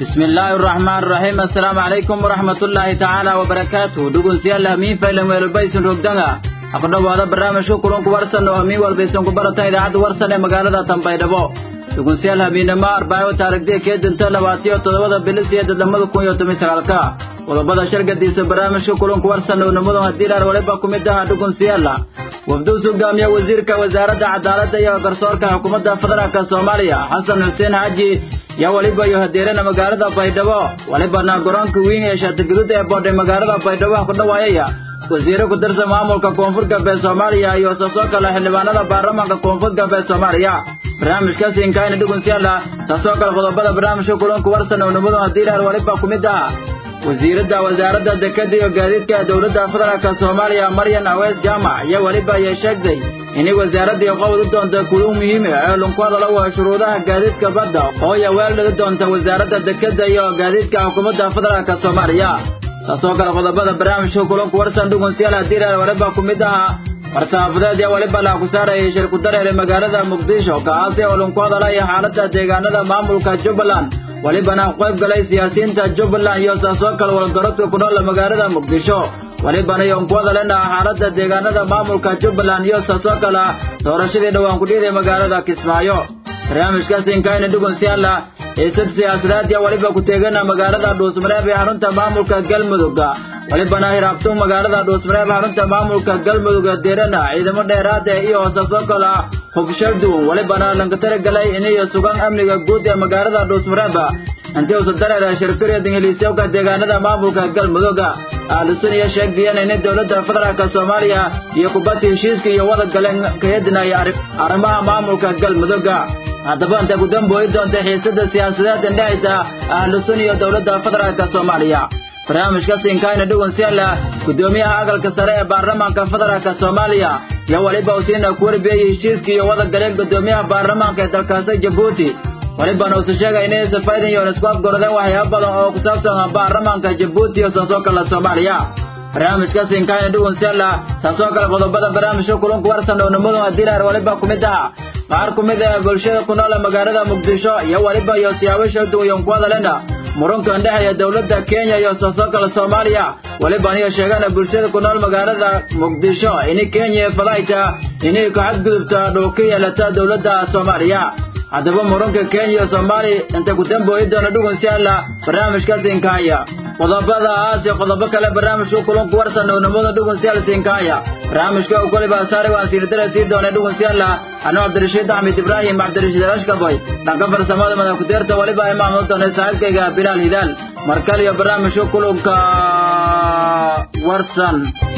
بسم الله الرحمن الرحيم السلام عليكم ورحمة الله تعالى وبركاته دقون سيال همين فايلن ويلبايسن رقدنغا أقول هذا برنامج كلون كورسن وهمين والبيسن كبرتا إذا عد ورسن مقالة تنبايدبو دقون سيال همين ما أربعة تارك دي كيد انت لواتيو تدوضا بلسية دلمدو كون يوتمي سغالكا qodobada shargadiisa barnaamijka kulanku warsan oo nimadu hadiilaar waliba ku mid aha dhugun siyaala wafduu hogaamiya wasiirka wasaaradda cadaaladda iyo garsoorka xukuumadda federaalka soomaaliya xasan xuseen xaaji yaa waliba iyo hadeerana magaalada baydhabo walibana garoonka weyn ee shaatigaduud ee boodhay magaalada baydhabo ku dhawaayaya wasiire ku tirsan maamulka koonfur galbeed soomaaliya iyo saasoo kale xildhibaanada baarlamaanka koonfur galbeed soomaaliya barnaamijkaasi inkaayna dhugun siyaala saasoo kale qodobada barnaamijka kulanku warsan oo nimadu hadiilaar waliba ku mid aha wasiiradda wasaaradda dekada iyo gaadiidka dowladda federaalka soomaaliya maryan awees jaamac iyo weliba ayay sheegtay inay wasaaraddii qobod u doonta kuluu muhiime ee lunku hadala waa shuruudaha gaadiidka badda oo ay weeldhigi doonta wasaaradda dekada iyo gaadiidka xukuumadda federaalka soomaaliya saasoo kale qodobada barnaamijka kulanku warsan dhugun siyaal hadiilaar waliba ku mid ahaa war-saxaafadeed iyo weliba la ku saarayay shirku dareere magaalada muqdisho kaasi oo lunku hadalaya xaaladda deegaanada maamulka jubbaland welibana qayb galay siyaasiyiinta jubbaland iyo saasoo kale walgarodka ku nool magaalada muqdisho welibana iyo ku hadalena xaaladda deegaanada maamulka jubbaland iyo saasoo kale doorashadii dhowaan ku dhiiday magaalada kismaayo barnaamijkaasi inkaayna dhugun siyaala xiisad siyaasadeed iyo weliba ku teegana magaalada dhuusmareeb ee xarunta maamulka galmudug welibana hiraabtu magaalada dhuusmareeb xarunta maamulka galmudug deerana ciidamo dheeraada iyo saasoo kale hubshal duwan welibana lanka talagalay inay sugan amniga guud ee magaalada dhuusmareeb intii uusa dareera shirkuriya ingiliisyowka deegaanada maamulka galmudug ahlusun iyo sheegdiyeen inay dowladda federaalka soomaaliya iyo kubadda heshiiska iyo wada galeen kayadinaya arrimaha maamulka galmudug haddaba intay ku dambooyi doonta xiisada siyaasadeed indhexaysa ahlusun iyo dowladda federaalka soomaaliya barnaamijkaasi inkaayna dhugun siyaala guddoomiyaha aqalka sare ee baarlamaanka federaalka soomaaliya iyo weliba usiina ku warbiyey heshiiskii iyo wada galeen guddoomiyaha baarlamaanka ee dalkaasi jabuuti welibana uusa sheegay inay safaydan yoon isku afgoradeen waxyaaba badan oo ku saabsan baarlamaanka jabuuti iyo saasoo kale soomaaliya barnaamijkaasi inkaayna dhugun siyaala saasoo kale qodobada barnaamijka kulanku warsan oo nimadu hadiilaar weliba ku mid aha qaar ku mid ah bulshada ku nool magaalada muqdisho iyo weliba iyo siyaabo showduwayon ku hadalena muranka indhexeeya dowladda kenya iyo saasoo kale soomaaliya weliban iyo sheegana bulshada ku nool magaalada muqdisho inay kenya fadayta inay ka xadgudubta dhul ka yeelata dowladda soomaaliya haddaba muranka kenya iyo soomaaliya inta ku dambooyi doona dhugun siyaala barnaamijkaasi inkaaya qodobada aas iyo qodobo kale barnaamijka kulanku warsan oo nimada dhugun siyaal siinkaaya barnaamijka uu koliba saari waan siinadara sii doonay dhugun siyaala anuu cabdirashiid axmed ibraahim cabdirashiid rashkaboy dhanka farsamada madax ku-deerta weliba imaamno doonay saaxiibkayga bilaal hidaal markale iyo barnaamijka kulanka warsan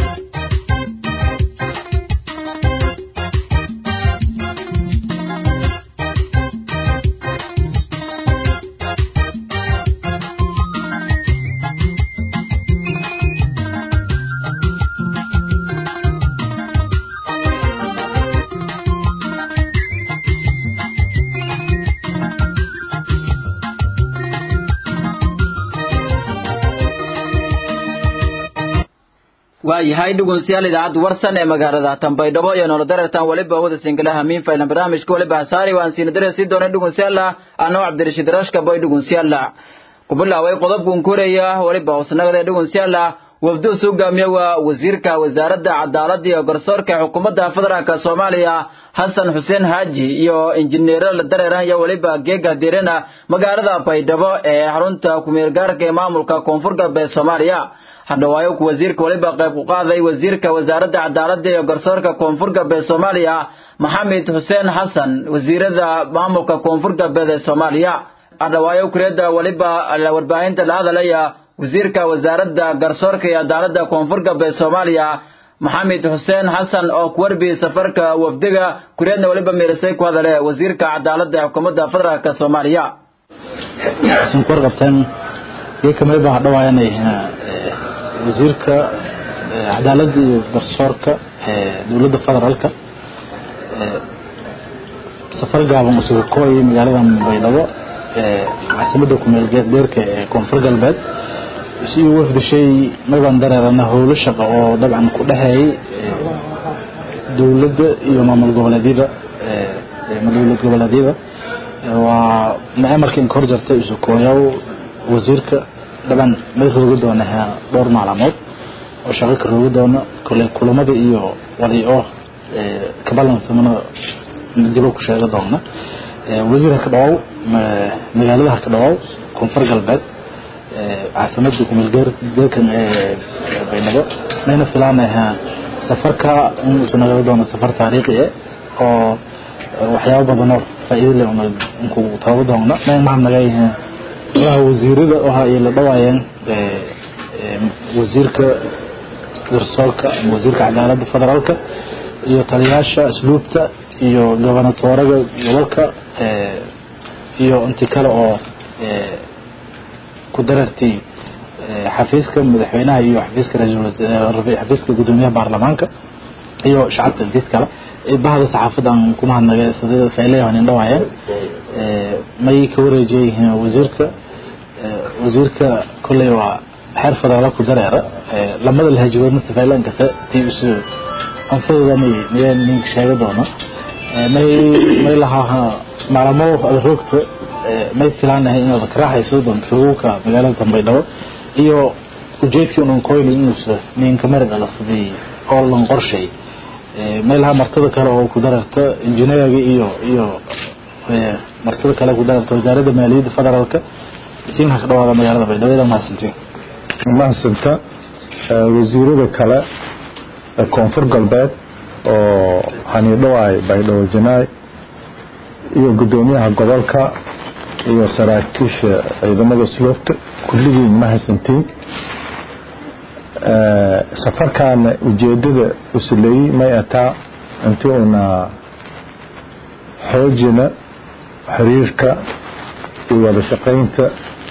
waayahay dhegeystayaal idaacadda warsan ee magaalada Tanbaydhabo iyo nolol dareertan waliba wada singalaha hamiin faylan barnaamijka waliba saari waan siin dareersi doona dhegeystayaal anoo Cabdirashiid Rashka boy dhegeystayaal kubilaaway qodobkan koreeya waliba usnagada dhegeystayaal wafdu suugaamiya waa wasiirka wasaaradda cadaaladda iyo garsoorka xukuumadda federaalka Soomaaliya Xasan Xuseen Haaji iyo injineerada dareeran iyo waliba geega direna magaalada Baydhabo ee xarunta kumeel gaarka ee maamulka Koonfur Galbeed Soomaaliya hadhawaayo ku wasiirka waliba qayb ku qaaday wasiirka wasaaradda cadaaladda iyo garsoorka koonfur galbeed soomaaliya maxamed xuseen xasan wasiirada maamulka koonfur galbeed ee soomaaliya hadhawaayo kureeda waliba warbaahinta la hadalaya wasiirka wasaaradda garsoorka iyo cadaaladda koonfur galbeed soomaaliya maxamed xuseen xasan oo ku warbiyey safarka wafdiga kureedna waliba meerisay ku hadale wasiirka cadaaladda ee xukuumadda federaalk soomaaliya wasiirka cadaaladda iyo garsoorka dowladda federaalka safar gaaban isugu kooyay magaalada baydhabo caasimada kumeel geerka ee koonfur galbeed si uu wafdishay maybaan dareerana howlo shaqo oo dabcan ku dhexeeyay dowladda iyo maamul goboleedyada dowlad goboleedyada waa macamarka inka hor jartay isukooyaw wasiirka dhaban may roogi doona dhowr maalmood oo shaqo ka roogi doona kole kulamada iyo wali oo kabalansamana dib ku sheega doona wasiir ka dhawow magaalada ka dhawow koonfur galbeed caasimada kumeelgeerkan baydhabo mayna filaanaha safarka inuu nagala doono safar taariikhi ah oo waxyaabo badan oo faa'iido leh inku taabo doona may maxaa naga yihiin madaha wasiirada waxa ay la dhawaayeen wasiirka garsoorka ama wasiirka cadaaladda federaalka iyo taliyaasha asluubta iyo gobonatooraga gobolka iyo inti kale oo ku darartay xafiiska madaxweynaha iyo xafiiska xafiiska gudoomiyaha baarlamaanka iyo shacabka intiis kale bahda saxaafadan ku mahadnagay sida faylayahan indhawaayeen may ka wareejiyay wasiirka wasiirka kolley waa xeer federaala ku dareera lamada lahajigoodna sifaylan kasta tii isu anfadooda may miyay ninka sheega doono may may lahaa maalamo roogta may filaanahay inaad ka raaxayso doonto roogka magaalada dambaydhabo iyo ujeedkii unan koyli inuusa ninka mari dhala sidii oo lan qorshay may lahaa martada kale oo ku dararta injineerga iyo iyo martada kale ku dararta wasaaradda maaliyadda federaalka siinha ka dhawaada magaalada baydhabo mahadsantiin mahadsanta wasiirada kale ee koonfur galbeed oo xaniidhawaay baydhabo janaay iyo gudoomiyaha gobolka iyo saraakiisha ciidamada sloobta kulligiin ma haysantiin safarkaana ujeedada usuleeyey may ataa inti una xoojina xiriirka iyo wada shaqaynta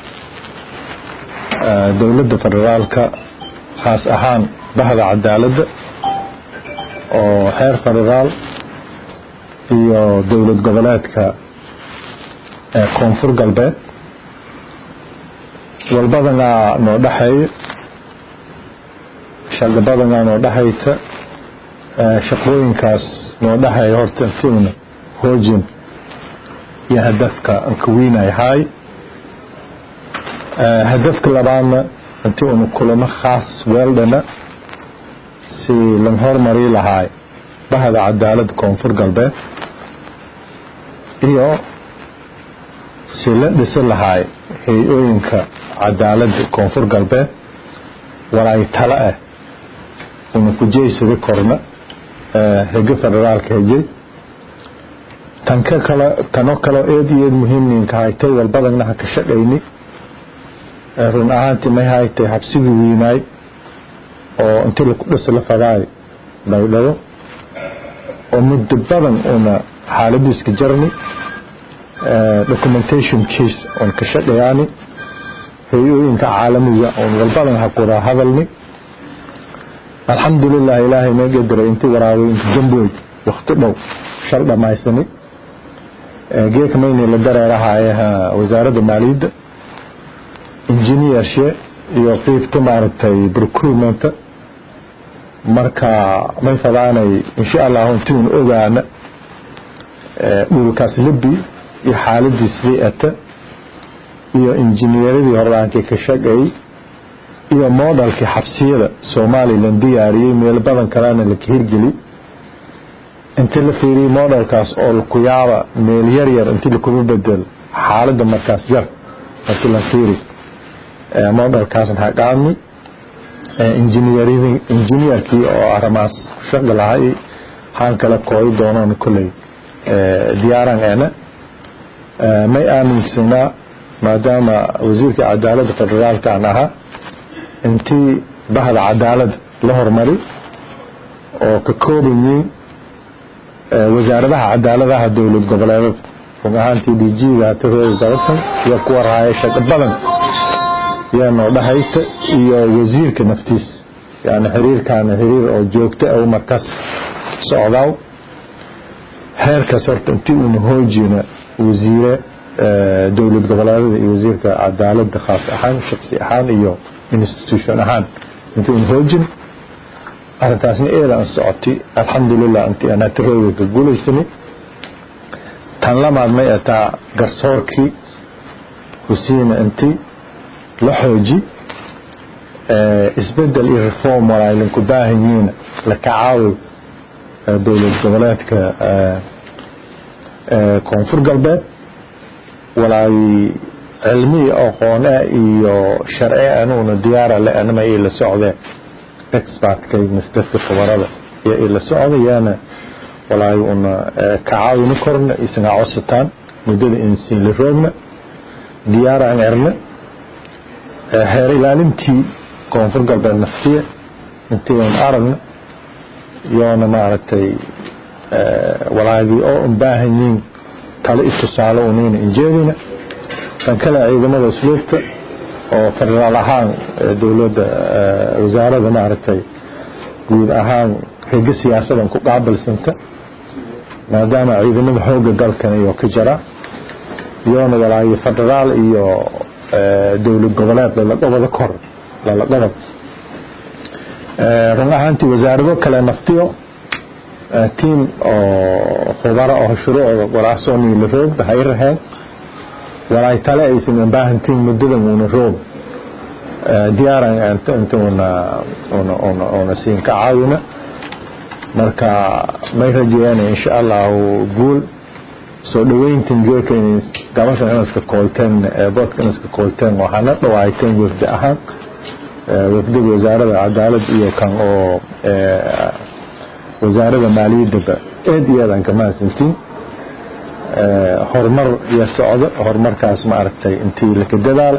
dowladda federaalka khaas ahaan bahda cadaaladda oo xeer federaal iyo dowlad goboleedka koonfur galbeed walbadanaa noo dhexeeya shaqabadanaa noo dhexaysa shaqooyinkaas noo dhexeeya horta intiuna hoojin iyo hadafka ankawiinay haay hadafka labaadna intii una kulamo khaas weeldhana si lan hormari lahaay bahda cadaaladda koonfur galbeed iyo si la dhisi lahaay hay-ooyinka cadaaladda koonfur galbeed walaay tale ah una kujeysada korna hege federaalka hejey tanka kale tano kaleo eed iyo eed muhiimninka haytay walbadagna ha ka shaqayni run ahaantii may haytay habsigii weynaay oo intii laku dhisi la fadaay baydhabo oo muddo badan una xaaladiiska jarni documentation case oon ka shaqayaani hay-ooyinka caalamiga oon walbadan ha kuda hadalni alxamdulilah ilaahay noo gediray intii waraabay inta jamboy wakti dhow shal dhamaysani geeka mayni la dareerahayaha wasaaradda maaliyadda engineershe iyo qiibta maaragtay procurementa marka may fadaanay insha allahu intiun ogaana dhulkaas libi iyo xaaladii sidii ata iyo injineeradii horaankii ka shaqeeyey iyo moodalkii xabsiyada somalilan diyaariyey meel badan kalena laka hirgeli intii la fiiriyey moodalkaas oo laku yaaba meel yar yar intii lakuba bedel xaalada markaas yar markii la fiiri moodalkaasna haqaami injineerkii oo arrimaas ku shaqi lahay haan kala kooyi doonoon kolley diyaaran eena may aaminsanaa maadaama wasiirka cadaaladda federaalka aan ahaa intii bahda cadaalad la hormari oo ka kooban yihiin wasaaradaha cadaaladaha dowlad goboleedada run ahaantii djiga tirooda dalatan iyo kuwa raaya shaqo badan yaa noo dhahayta iyo wasiirka naftiis yani xiriirkaana xiriir oo joogta ah markaas socdaaw heerkaas horta intii uuna hoojina wasiire dowlad goboleedada iyo wasiirka cadaalada khaas ahaan shaqsi ahaan iyo institution ahaan intii uuna hoojin arintaasna eeda aan socotay alxamdulilah intii anaa tirooda ka guulaysani tan lamaad may ataa garsoorkii husiina intii la xooji isbedel iyo reform walaa ku baahan yihiin la kacaawi dowlad goboleedka koonfur galbeed walaay cilmi aqoone iyo sharci anuuna diyaara le anama ii la socdeen expertkay masdadka khabarada iyo ii la socda yaana walaay una kacaawina korna isna codsataan muddada insiin la roogna diyaara aan erna heer ilaalintii koonfur galbeed naftiya intii aan aragna yoona maaragtay walaagii oo un baahan yihiin tale i tusaale unayna injeedina kan kale ciidamada usluubta oo federaal ahaan dowladda wasaarada maaragtay guud ahaan rega siyaasadan ku qaabilsanta maadaama ciidamada xooga dalkan iyo ka jira yoona walaayo federaal iyo dowlad goboleed laladhabada kor laladhabad run ahaantii wasaarado kale naftiyo tiam oo khubaro oo shuruucda walaasoni la roogda hay raheen walaay tale aysan baahantiin muddadan una roog diyaaran inta una una una una siin ka caawina marka may rajeeyaan insha allahu guul soo dhaweyntan geelkan gabashan inaska koolteen boodka inaska koolteen waxaana dhawaayteen wafdi ahaan wafdiga wasaarada cadaalad iyo kan oo wasaarada maaliyaddaba aad iyo aad aan ka mahadsantiin horumar iyo socdo horumarkaas ma aragtay intii laka dadaala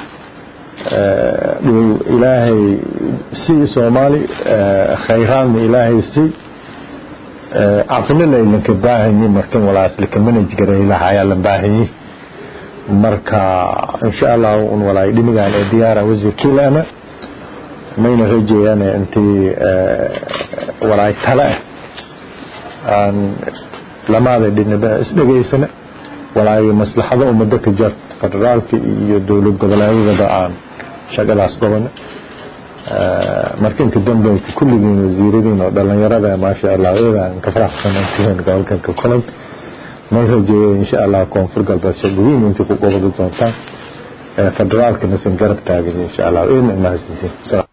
dhul ilaahay si soomaali khayraadna ilaahay si caqlina ilanka baahanyi markan walaas laka manaj garaylaha ayaa la baahanyi marka insha allah un walaay dhinigaan ee diyaara wasiirkiilana mayna rajeeyaan intii walaay tale ah aan lamaada dhinaba isdhegaysana walaayo maslaxado ummaddo ka jarta federaalka iyo dowlad goboleedyadaba aan shaqadaas qabana marka inka dambeynta kulligiin wasiiradiin oo dhalinyarada maasha allah eedaan ka faraxsanantihiin gobolkan ka kulan may rajeeya insha allah koonfur galbeed shaqooyin intii ku qabadi doontaan federaalkana san garab taagan insha allah eedna mahadsantiin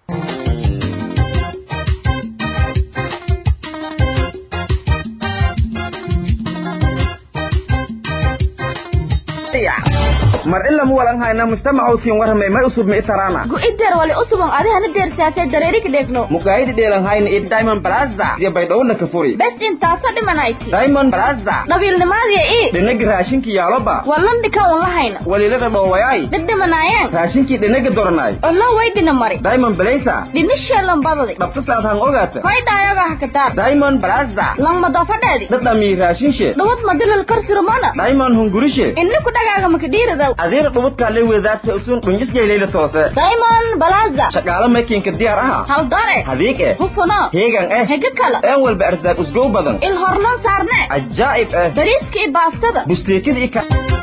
mar ila mu walan hayna mujtamacu siin warramay may usub mi itarana gu'ideer wali usubon adihana deersaasay dareerik dheegno mukaayidi dheelan hayna i diamond plaza iyo baydhowna ka furi bes intaasa dhimanayti diamond plaza dhabiilnimaadiya ii dhinagi raashinki yaaloba wallan dhika un lahayna walilada dhoowayay dhidhimanaayeen raashinkii dhinagi doranay ollo waydina mari diamond blaza dhinisheelan badadi dhabtasaad han ogaata koydhaayoga hakataar diamond plaza langmadofadheedi dhadhamii raashinshe dhawad madilal karsurumana diamond hungurishe inni ku dhagaaga makadhiiridaw adiina dhubudkaale weedaadta usun dhunjisgayleyla toose diamond balaza shaqaalo makiinka diyaar aha haldare hadiig eh hufuno heegan eh hege kala een walba arsaaq usgow badan il horlan saarne cajaa'ib eh bariiska iyo baastada busteekida i ka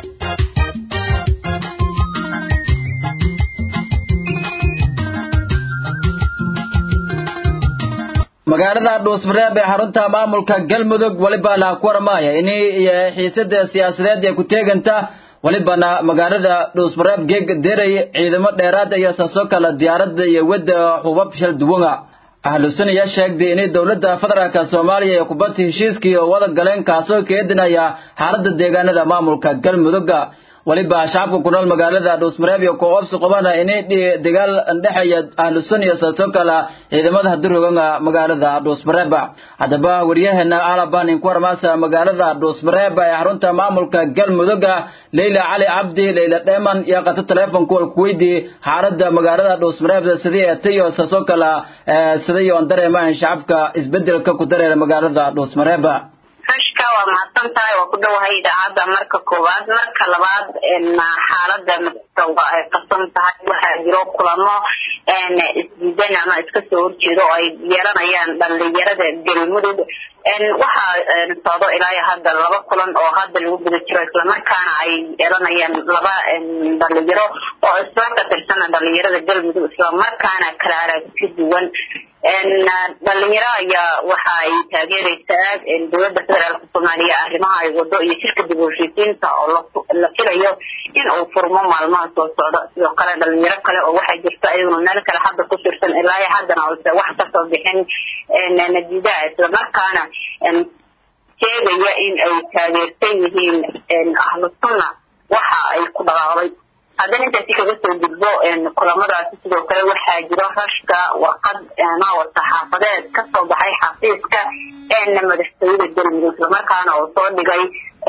magaalada dhuusmareeb ee xarunta maamulka galmudug weliba la ku warmaaya in xiisada siyaasadeed ee ku teeganta welibana magaalada dhuusmareeb geeg deray ciidamo dheeraad iyo saasoo kale diyaarada iyo wadda xubab shal duwana ahlusuniya sheegday inay dowladda federaalka soomaaliya ee kubadda heshiiskii oo wada galeen kaasoo keedinaya xaaladda deegaanada maamulka galmudugga weliba shacabka ku nool magaalada dhuusmareeb iyo kooobsi qabana inay dagaal dhexeeya ahlusun iyo saasoo kale ciidamada hadiroganga magaalada dhuusmareeb haddaba waryaheena alaban inku warmaasa magaalada dhuusmareeb ee xarunta maamulka galmudugga leyla cali cabdi leyla dheeman iyo qata teleefonka wal kuweydii xaalada magaalada dhuusmareeb sidii etayo saasoo kale siday oon dareemahan shacabka isbedelka ku dareera magaalada dhuusmareeb rashka waa mahadsan tahay waa ku dhowahay idaacadda marka koowaad marka labaad xaalada madaxda waa ay qasan tahay waxaa jiro kulamo isdiidan ama iska soo horjeedo oo ay yeelanayaan dhalinyarada galmudug waxaa socdo ilaa hadda laba kulan oo hadda lagu guda jiro islamarkaana ay yeelanayaan laba dhalinyaro oo isla ka tirsan dhalinyarada galmudug islamarkaana kala aragti duwan dhalinyaro ayaa waxa ay taageereysaa dowladda federaalka soomaaliya arrimaha ay wado iyo shirka dib u heshiisiinta oo la filayo in uu furmo maalmaha soo socda sidoo kale dhalinyaro kale oo waxaa jirta iyaguna meel kale hadda ku tirsan ilaa haddana ose wax kasoo bixin natiijaha islamarkaana sheegaya in ay taageersan yihiin ahlu sunna waxa ay ku dhaqaaqday haddana intaasi kaga soo gudbo kulamadaasi sidoo kale waxaa jiro rashka warqad maawar saxaafadeed kasoo baxay xafiiska madaxtooyada galmudug islamarkaana oo soo dhigay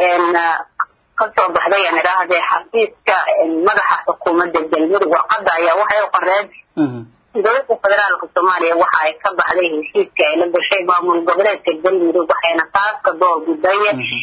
kasoo baxday aan idhaahdee xafiiska madaxa xukuumadda galmudug warqada ayaa waxay u qoreen dowladda federaalka soomaaliya waxa ay ka baxday heshiiska ay la gashay maamul goboleedka galmudug waxayna taaska door biday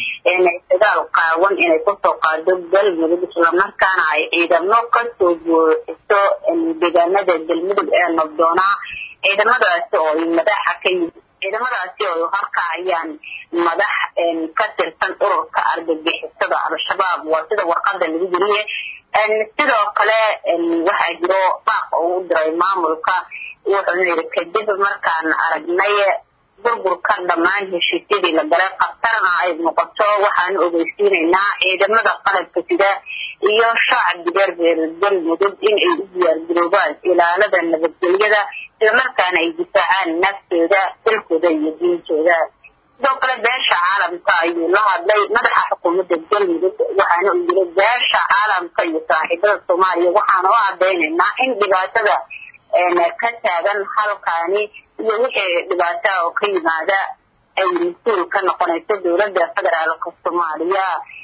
dagaal qaawan inay kusoo qaado galmudug islamarkaana ay ciidamo kasoo buuxiso deegaanada galmudug ee nabdoonaa ciidamadaasi oo ay madaxa ka yimid ciidamadaasi oo horkacayaan madax ka tirsan ururka argagixisada al-shabaab waa sida warqada lagu jiriye sidoo kale waxaa jiro baaq oo u diray maamulka wuxuuna yidhi kadib markaan aragnay burburka dhammaan heshiisyadii la galay khatarna ay noqoto waxaanu ogeysiinaynaa ciidamada qalabka sida iyo shacabka reer galmudug in ay u diyaargaroobaan ilaalada nabadgelyada islamarkaana ay difaacaan naftooda dalkooda iyo diintooda sidoo kale beesha caalamka ayuu la hadlay madaxa xukuumadda galmudug waxaana uu yiri beesha caalamka iyo saaxiibada soomaaliya waxaana u cadaynaynaa in dhibaatada ka taagan halkaani iyo wixii dhibaataa oo ka yimaada ay mas-uul ka noqonayso dowladda federaalka soomaaliya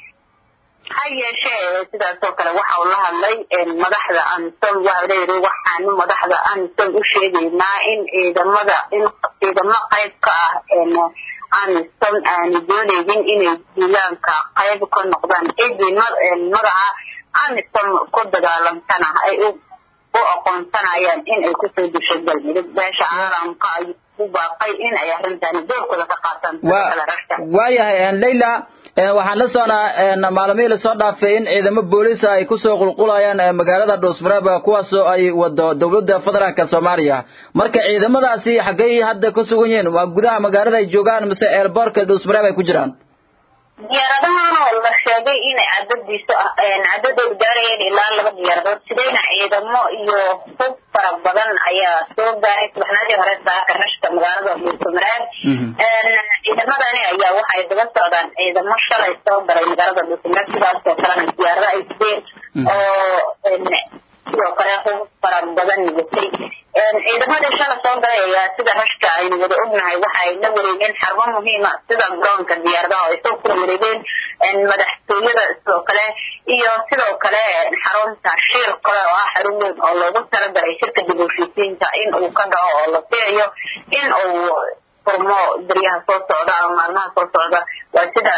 ha yeeshee sidaas oo kale waxa uu la hadlay madaxda amisom waxa leeyihi waxaanu madaxda amisom u sheegaynaa in ciidamada in ciidamo qayb ka ah amisom aanu doonaynin inay deegaanka qayb ka noqdaan cidii magaca amisom ku dagaalamtana ay u u aqoonsanayaan in ay kusoo disho galmudug beesha caalamka ayuu u baaqay in ay arrintaani doorkooda ka qaataan waayahay leyla waxaan la soconaa maalmihii lasoo dhaafay in ciidamo booliisa ay kusoo qulqulayaan magaalada dhuusmareeb kuwaasoo ay wado dowladda federaalka soomaaliya marka ciidamadaasi xaggay hadda ku sugan yihiin waa gudaha magaalada ay joogaan mise eelboorka dhuusmareeb ay ku jiraan diyaaradahan oo la sheegay inay cadadiisu cadadooda gaarayeen ilaa laba diyaaradood sidayna ciidamo iyo hub fara badan ayaa soo gaaray subaxnimadii hore saaka rashka magaalada dhuusamareeb ciidamadani ayaa waxay daba socdaan ciidamo shalay soo galay magaalada dhuusamareeb sidaas oo kalena diyaarado ay sideen oo sidoo kale hub fara badan watay ciidamadii shala soo galay ayaa sida rashka aynu wada ognahay waxa ay la wareegeen xarmo muhiima sida garoonka diyaaradaha ay soo kula wareegeen madaxtooyada sidoo kale iyo sidoo kale xarunta shiir kale oo ah xarun weyn oo loogu talagalay shirka dib u heshiisiinta in uu ka dhaco oo la filayo in uu furmo daryaha soo socda ama maalmaha soo socda waa sida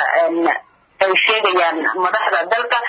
ay sheegayaan madaxda dalka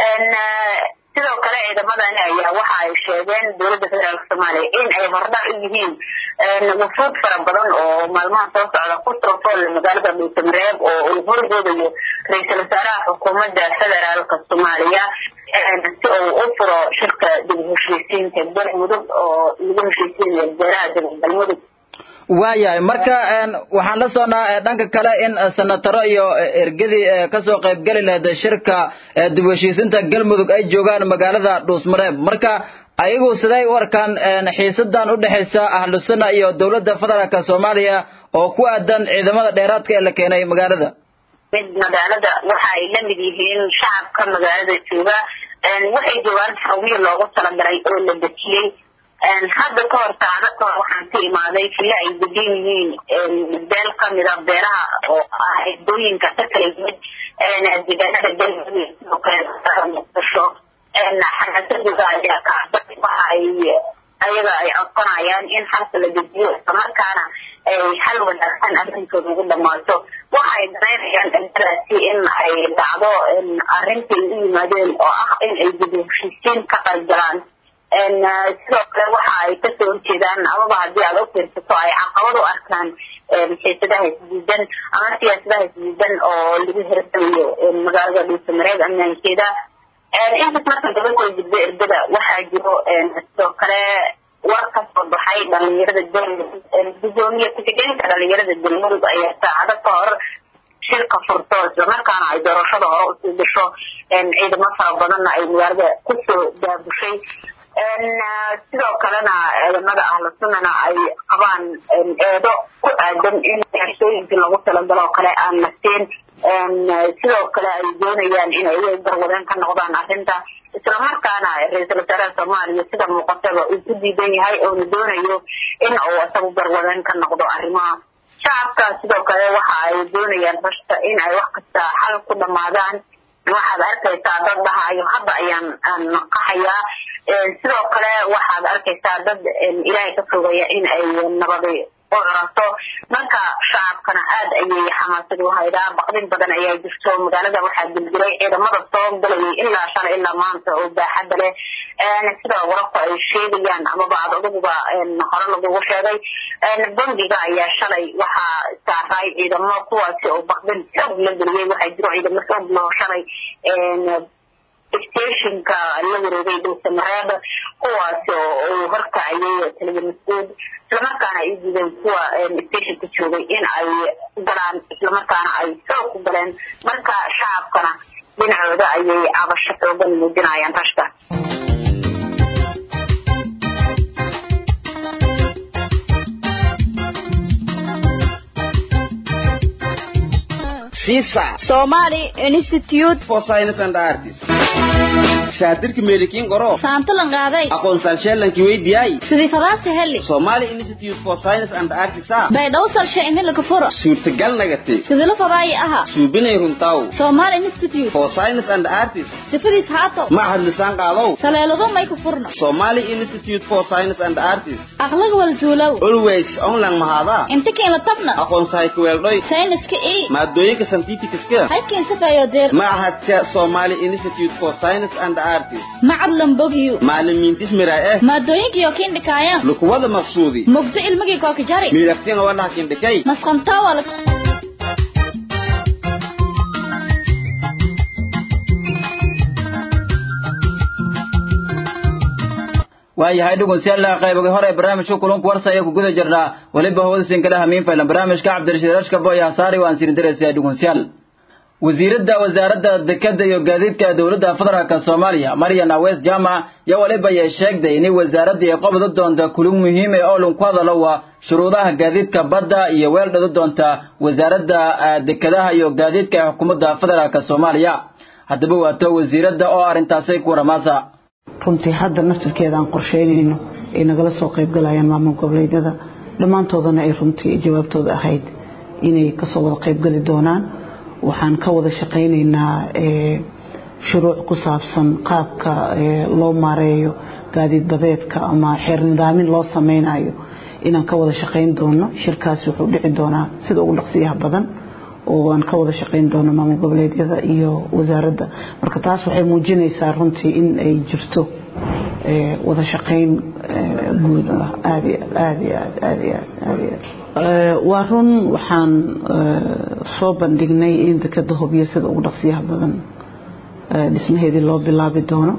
sidoo kale ciidamadani ayaa waxa ay sheegeen dowladda federaalka soomaaliya in ay hordhac u yihiin wufuud fara badan oo maalmaha soo socda ku soofool magaalada dhuusamareeb oo uu horgoodayo ra-iisul wasaaraha xukuumadda federaalka soomaaliya si uu u furo shirka dib u heshiisiinta galmudug oo lagu heshiisiinayo beeraha dib galmudug waayahay marka waxaan la soconaa dhanka kale in senataro iyo ergadii kasoo qaybgeli lahayd shirka dib u heshiisinta galmudug ay joogaan magaalada dhuusmareeb marka ayagu siday u arkaan xiisadan u dhexaysa ahlu sunna iyo dowladda federaalka soomaaliya oo ku aadan ciidamada dheeraadka ee la keenay magaalada mid magaalada waxa ay la mid yihiin shacabka magaalada jooga waxay joogaan xarumihii loogu talagalay oo la dejiyey hadda ka hor saacado ka hor waxaan ka imaaday fila ay degan yihiin beel kamida beeraha oo ah eedooyinka ka kala yimid deegaanada galmudug sidoo kale muqdisho xamaasadooda ayaa kacbay waxa ay ayaga ay codsanayaan in xalka la dejiyo islamarkaana ay xal wanaagsan arrintooda ugu dhamaato waxa ay danaynayaan dhaladaasi in ay dhacdo arrintii u yimaadeen oo ah in ay dib u heshiisiin ka qaybgalaan sidoo kale waxa ay kasoo horjeedaan amaba haddii aad u fiirsato ay caqabad u arkaan xiisadaha isdiidan ama siyaasadaha isdiidan oo lagu hirsanayo magaalada dhuusamareeb ammaankeeda intaas marka gabadhooda gudbo ergada waxaa jiro sidoo kale war ka soo baxay dhalinyarada galmudug gudoomiye ku-xigeenka dhalinyarada galmudug ayaa saacado ka hor shirka furto islamarkaana ay doorashada hore usii gasho ciidamo fara badanna ay magaalada kusoo daabushay sidoo kalena ciidamada ahlu sunnana ay qabaan eedo ku aadan in xersooyinkii lagu talagalo oo kale aan nafteen sidoo kale ay doonayaan in ay garwadeen ka noqdaan arrinta islamarkaana ra-iisul wasaaraha soomaaliya sida muuqataba uu ku diidan yahay oona doonayo in uu isagu garwadeen ka noqdo arrimaha shacabka sidoo kale waxa ay doonayaan rashta in ay wax kasta xal ku dhamaadaan waxaad arkaysaa dad dhahayo hadda ayaan qaxayaa sidoo kale waxaad arkaysaa dad ilaahay ka fogaya in ay nabadi u curato marka shacabkana aada ayay xamaasad u haydaa baqdin badan ayaa jirto magaalada waxaa dildiray ciidamada soo galayay ilaa shalay ilaa maanta oo baaxadda leh sida wararku ay sheegayaan amaba ad aduguba hore lagugu sheegay bangiga ayaa shalay waxaa saaray ciidamo kuwaasi oo baqdin xoog la geliyey waxaa jiro ciidamo xoog loo shalay stationka la wareegay dhulsamareeb kuwaasi oo uu horkacayay taliya mas-uud islamarkaana ay diideen kuwa stationka joogay in ay galaan islamarkaana ay xoog ku galeen marka shacabkana dhinacooda ayay cabasho xoogan muujinayaan rashka Visa Somali Institute for Science and Arts. Shaatirka meelikiin qoro. saantalan qaaday Aqoonsal sheelankii weydiyay. sidii fadaasi heli Somali Institute for Science and Arts ah. baydhaw salshe ini laga furo Suurtagal nagate. sidii la fadaayi aha Suubinay runtaw. Somali Institute For Science and Arts. sifadiis haato Mahad lisaan qaadaw. saleelado may ku furno Somali Institute for Science and Arts. aqlaga walzuulow Always online mahada. inta kiin la tabna Aqoonsahay ku weeldhoy. sayniska ii Maadooyinka scientificska. halkiin sifayo deer Mahadka Somali Institute for Science and Arts. macad lambogyu Macallimiintis miraa eh. maadooyinkiyo kiin dhikaayaan Lukuwada maqsuudi. mugdo ilmigii kooka jari miidhaqtina waa dhaxkin dhikay masqantaa waa la waayahay dhegeystayaal qaybaga hore ee barnaamijka kulanku warsa ayaa ku guda jirnaa weliba hawdasiin kala hamiin faylan barnaamijka cabdirashiid rashka boy hasaari waan sirin diraysaa dhegeystayaal wasiiradda wasaaradda dekada iyo gaadiidka dowladda federaalk soomaaliya maryan awees jaamac yaa waliba ay sheegday in wasaaradda ay qabda doonta kulin muhiim ee oo lan ku hadalo waa shuruudaha gaadiidka badda iyo weel dhado doonta wasaaradda dekadaha iyo gaadiidka ee xukuumadda federaalk soomaaliya haddaba waato wasiiradda oo arrintaasay ku waramaasa runtii hadda naftirkeeda aan qorsheynayno ay nagala soo qaybgalayaan maamul goboleedyada dhammaantoodana ay runtii jawaabtooda ahayd inay kasoo wada qaybgali doonaan waxaan ka wada shaqaynaynaa shuruuc ku saabsan qaabka loo maareeyo gaadiid badeedka ama xeer nidaamin loo sameynayo inaan ka wada shaqayn doono shirkaasi wuxuu dhici doonaa sida ugu dhaqsiyaha badan oo aan ka wada shaqayn doono maamul goboleedyada iyo wasaaradda marka taas waxay muujinaysaa runtii in ay jirto wada shaqayn guud ah aad iyo aad iyo aad aad iyo aad aad iyo aad waa run waxaan soo bandhignay in dekada hobyo sida ugu dhaqsiyaha badan dhismaheedii loo bilaabi doono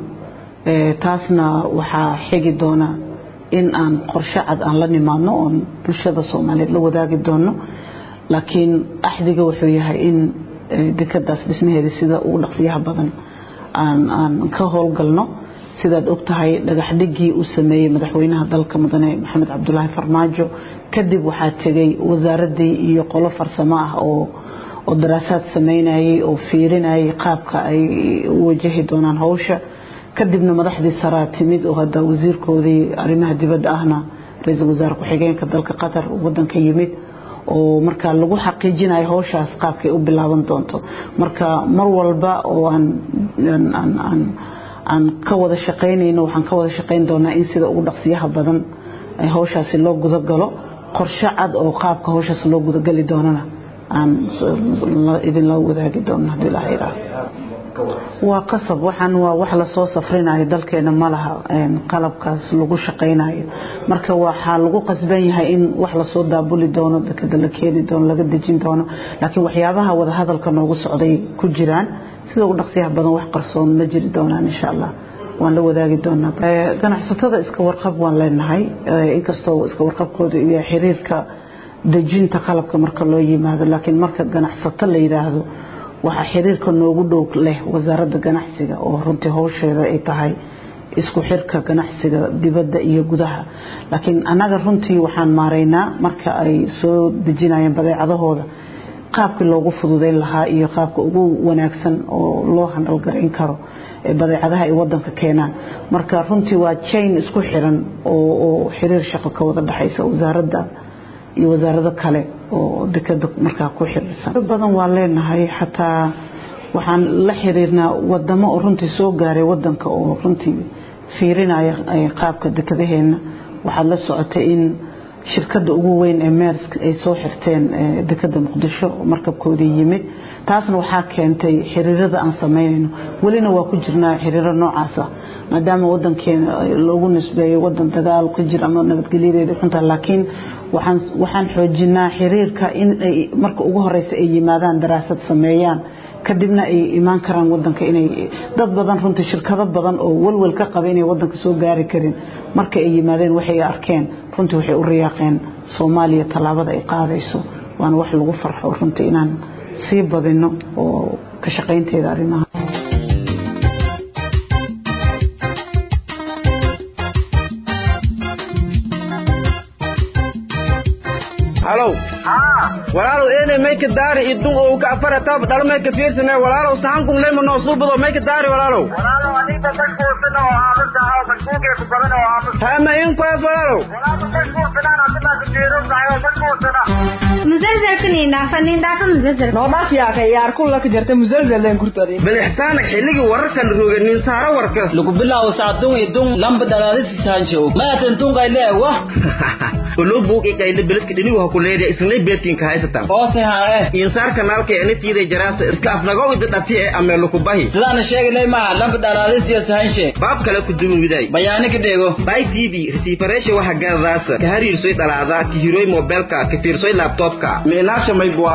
taasna waxaa xigi doona in aan qorshe cad aan la nimaadno oon bulshada soomaaliyeed la wadaagi doono laakiin axdiga wuxuu yahay in dekadaas dhismaheeda sida ugu dhaqsiyaha badan aan aan ka howlgalno sidaad og tahay dhagax dhigii uu sameeyey madaxweynaha dalka mudane maxamed cabdulaahi farmaajo kadib waxaa tegay wasaaradii iyo qolo farsamo ah oo oo daraasaad sameynayay oo fiirinayay qaabka ay u wajahi doonaan howsha kadibna madaxdii saraa timid oo hadda wasiirkoodii arrimaha dibadda ahna ra-iisul wasaare ku-xigeenka dalka qatar wadanka yimid oo marka lagu xaqiijinayo howshaas qaabkay u bilaaban doonto marka mar walba oo aan aan aan aan ka wada shaqaynayno waxaan ka wada shaqayn doonaa in sida ugu dhaqsiyaha badan howshaasi loo gudagalo qorshe cad oo qaabka howshaas loo gudagali doonana aan idinla wadaagi doono haddii ilaha yidhaaho waa qasab waxaan waa wax lasoo safrinayo dalkeena ma laha qalabkaas lagu shaqaynayo marka waxaa lagu qasban yahay in wax lasoo daabuli doono dekada la keeni doono laga dejin doono laakiin waxyaabaha wadahadalka noogu socday ku jiraan sida ugu dhaqsiyaha badan wax qarsoon ma jiri doonaan insha allah waan la wadaagi doonaa ganacsatada iska warqab waan leenahay inkastoo iska warqabkooda iyo xiriirka dejinta qalabka marka loo yimaado laakiin marka ganacsato la yidhaahdo waxaa xiriirka noogu dhow leh wasaaradda ganacsiga oo runtii howsheeda ay tahay isku xirka ganacsiga dibadda iyo gudaha laakiin annaga runtii waxaan maaraynaa marka ay soo dejinayeen badeecadahooda qaabkii loogu fududeyn lahaa iyo qaabka ugu wanaagsan oo loo handhalgarayn karo badeecadaha ay wadanka keenaan marka runtii waa jain isku xiran oo xiriir shaqo ka wada dhexaysa wasaaradda iyo wasaarado kale oo dekada markaa ku xiriirsan badan waa leenahay xataa waxaan la xiriirnaa wadamo oo runtii soo gaaray wadanka oo runtii fiirinaya qaabka dekadaheena waxaad la socotay in shirkada ugu weyn ee meersk ay soo xirteen dekada muqdisho markabkoodii yimid taasna waxaa keentay xiriirada aan samaynayno welina waa ku jirnaa xiriiro noocaasa maadaama wadankeena loogu nisbeeyo wadan dagaal ka jira ama nabadgelyadeeda xunta laakiin waxaan xoojinaa xiriirka in ay marka ugu horeysa ay yimaadaan daraasad sameeyaan kadibna ay imaan karaan wadanka inay dad badan runtii shirkado badan oo walwal ka qaba inay wadanka soo gaari karin marka ay yimaadeen waxay arkeen runtii waxay u riyaaqeen soomaaliya tallaabada ay qaadayso waana wax lagu farxo runtii inaan sii badino oo ka shaqaynteeda arrimaha halow walaalow eenay mayka daari idun oo ka afara tab dhal mayka fiirsane walaalow sahankun leyma noo suubado mayka daari walaalow hama inkaas walaalow bilixsaana xilligii wararkan roge nin saaro warka lagu bilaabo sacdun idun lamba dhalaadisi saanjow maatan tunqayle wah olo buuq ikayle beledka dhinigu ha ku leedahay isnay beertinka haysatan oose haa eh insaar kanaalka ena tiiday jaraasa iska afnagow ida dhati e ameelo ku bahi sidaana sheegalay maa lamba dhalaadisiyo sahanshe baab kale ku dumin widay bayaani ka dheego bay tv resiifareesha waxa garadaasa ka hariirsoy dhalaadaa ka hiroy mobeelka ka fiirsoy laabtoobka meenaasha maybua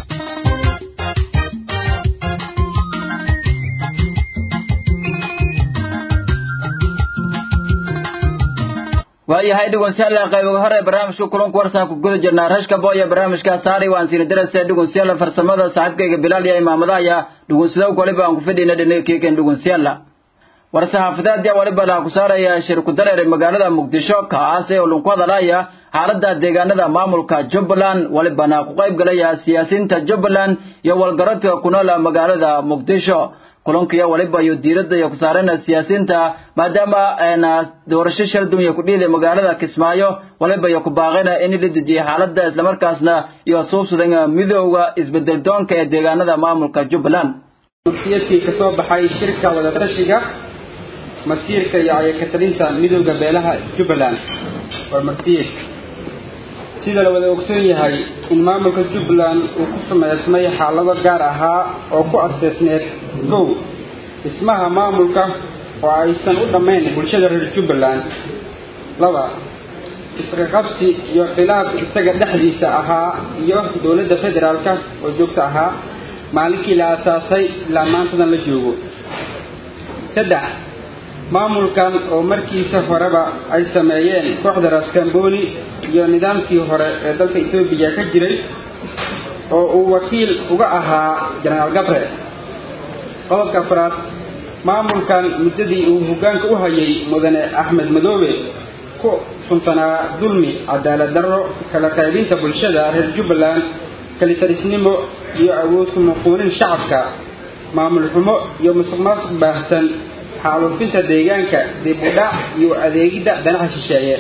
waayahay dhugunsyalla qaybiga hore barnaamijka kulanku warsan ku guda jirnaa rashka booya barnaamijka saari waan siina darase dhugunsyalla farsamada saaxiibkayga bilaal iyo imaamadaaya dhugunsidow waliba aan ku fidhina dhinakeeken dhugunsyalla war-saxaafadeedya waliba laha ku saaraya shir ku dareer magaalada muqdisho kaas ee ulunku hadalaya xaalada deegaanada maamulka jubbaland walibana ku qayb galaya siyaasiyiinta jubbaland iyo walgaradka ku nool magaalada muqdisho kulankiyo waliba iyo diiradda iyo ku saarana siyaasiyiinta maadaama doorasho shal dunya ku dhiiday magaalada kismaayo waliba iyo ku baaqina in la dejiyo xaaladda islamarkaasna iyo suubsadan midooda isbedel doonka ee deegaanada maamulka jubbaland murtiyadkii ka soo baxay shirka wadatashiga masiirka iyo ayakatalinta midooda beelaha jubbaland waa murtiyad sida la wada ogsoon yahay in maamulka jubbaland uu ku samaysmay xaalado gaar ahaa oo ku aseesneed kow dhismaha maamulka oo aysan u dhammayn bulshada reer jubbaland laba isqaqabsi iyo khilaaf isaga dhexdiisa ahaa iyo dowladda federaalka oo joogta ahaa maalinkii la asaasay ilaa maantadan la joogo saddex maamulkan oo markiisa horeba ay sameeyeen kooxda raskamboni iyo nidaamkii hore ee dalka etoobiya ka jiray oo uu wakiil uga ahaa jenaraal gabre qodobka afraad maamulkan muddadii uu hoggaanka u hayay mudane axmed madoobe ku suntanaa dulmi cadaalad darro kala qaybinta bulshada reer jubbaland kalitarisnimo iyo awood ku muquunin shacabka maamul xumo iyo musuq maasuq baahsan xaaluufinta deegaanka dib u dhac iyo adeegidda danaha shisheeye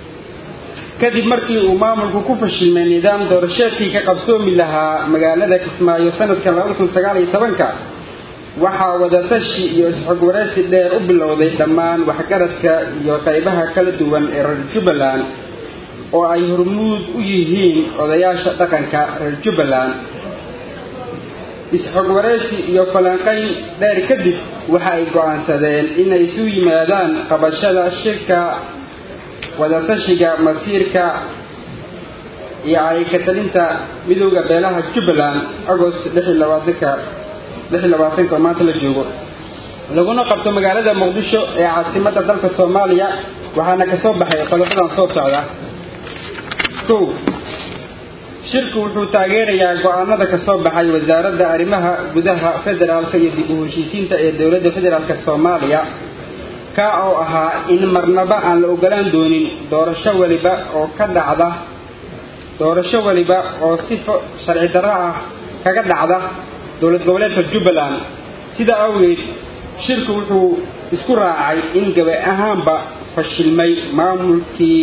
kadib markii uu maamulku ku fashilmay nidaam doorasheedkii ka qabsoomi lahaa magaalada kismaayo sanadka labada kun sagaal iyo tobanka waxaa wadatashi iyo isxog waraysi dheer u bilowday dhammaan waxgaradka iyo qaybaha kala duwan ee reer jubbaland oo ay hormuud u yihiin odayaasha dhaqanka reer jubbaland isxog waraysi iyo falanqayn dheer kadib waxa ay go'aansadeen inay isu yimaadaan qabashada shirka wadatashiga masiirka iyo ay ka talinta midooda beelaha jubbaland agost lix iyo labaatanka lix iyo labaatanka oo maanta la joogo laguna qabto magaalada muqdisho ee caasimadda dalka soomaaliya waxaana ka soo baxay qodobadan soo socda kow shirku wuxuu taageerayaa go-aanada ka soo baxay wasaaradda arrimaha gudaha federaalka iyo dib u heshiisiinta ee dowladda federaalk soomaaliya kaa oo ahaa in marnaba aan la ogolaan doonin doorasho weliba oo ka dhacda doorasho weliba oo sifo sharci darro ah kaga dhacda dowlad goboleedka jubbaland sida awgeed shirku wuxuu isku raacay in gabi ahaanba fashilmay maamulkii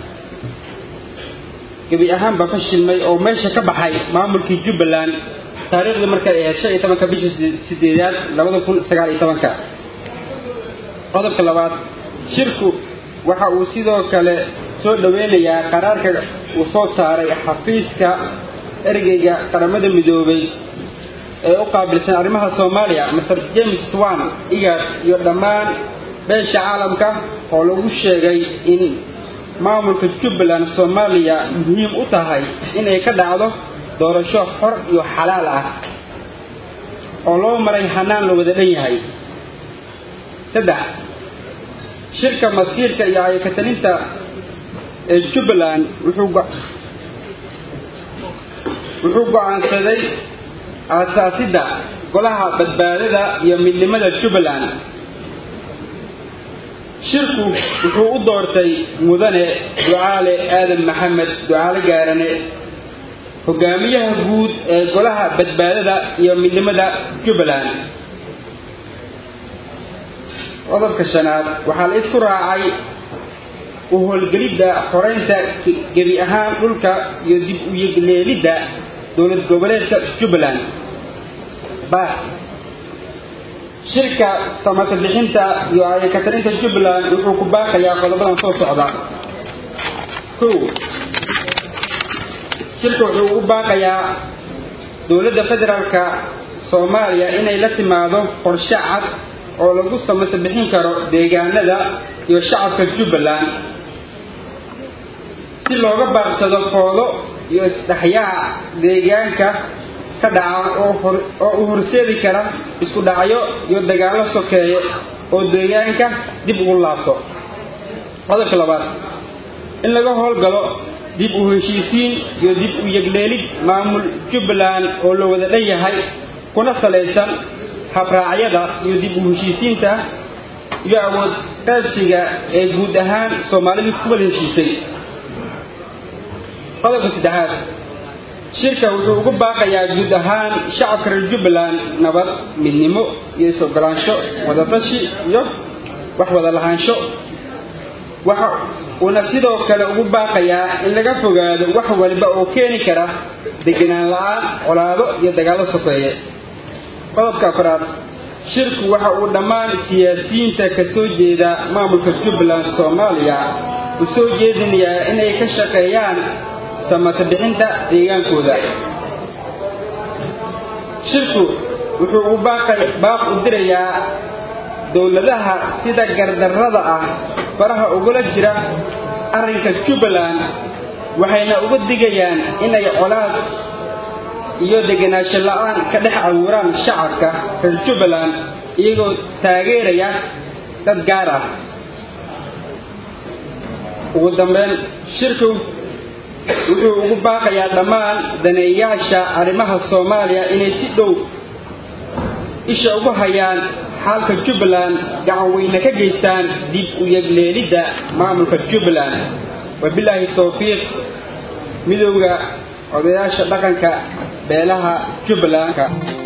gebi ahaanba fashilmay oo meesha ka baxay maamulkii jubbaland taariikhdii markay ahayd shan iyo tobanka bisha sideedaad labada kun sagaal iyo tobanka qodobka labaad shirku waxa uu sidoo kale soo dhoweynayaa qaraarka uu soo saaray xafiiska ergeyga qaramada midoobay ee u qaabilsan arrimaha soomaaliya master james swan igad iyo dhammaan beesha caalamka oo lagu sheegay in maamulka jubbaland soomaaliya muhiim u tahay inay ka dhacdo doorasho xor iyo xalaal ah oo loo maray hanaan la wada dhan yahay saddex shirka masiirka iyo ayakatalinta ee jubbaland wuxuu wuxuu go-aansaday aasaasidda golaha badbaadada iyo midnimada jubbaland shirku wuxuu u doortay mudane ducaale aadan maxamed ducaale gaarane hogaamiyaha guud ee golaha badbaadada iyo midnimada jubbaland qodobka shanaad waxaa la isku raacay u howlgelidda xoreynta gebi ahaan dhulka iyo dib u yegleelidda dowlad goboleedka jubbaland ba shirka samata bixinta iyo ayakatarinta jubbaland wuxuu ku baaqayaa qodobadan soo socda kow shirka wuxuu u baaqayaa dowladda federaalka soomaaliya inay la timaado qorshe cad oo lagu samata bixin karo deegaanada iyo shacabka jubbaland si looga baaqsado foodo iyo isdhexyaac deegaanka ka dhaca oo u horseedi kara isku dhacyo iyo dagaallo sokeeye oo deegaanka dib ugu laabto qodobka labaad in laga howlgalo dib u heshiisiin iyo dib u yegleelid maamul jubbaland oo la wada dhan yahay kuna salaysan habraacyada iyo dib u heshiisiinta iyo awood qaybsiga ee guud ahaan soomaalidu ku wada heshiisay qodobka saddexaad shirka wuxuu ugu baaqayaa guud ahaan shacabka reer jubbaland nabad midnimo iyo is-ogolaansho wadatashi iyo wax wada lahaansho waxa uuna sidoo kale ugu baaqayaa in laga fogaado wax waliba oo keeni kara degenaan la-aan colaado iyo dagaallo sokeeye qodobka afraad shirku waxa uu dhammaan siyaasiyiinta ka soo jeeda maamulka jubbaland soomaaliya u soo jeedinayaa inay ka shaqeeyaan samata bixinta deegaankooda shirku wuxuu u baaq u dirayaa dowladaha sida gardarrada ah faraha ugula jira arrinka jubbaland waxayna uga digayaan inay colaad iyo degenaansho la-aan ka dhex abuuraan shacabka reer jubbaland iyagoo taageeraya dad gaar ah ugu dambeyn shirku wuxuu ugu baaqayaa dhammaan daneeyaasha arrimaha soomaaliya inay si dhow isha ugu hayaan xaalka jubbaland gacan weyne ka geystaan dib u yegleelidda maamulka jubbaland wabilaahi towfiiq midowda odayaasha dhaqanka beelaha jubbalandka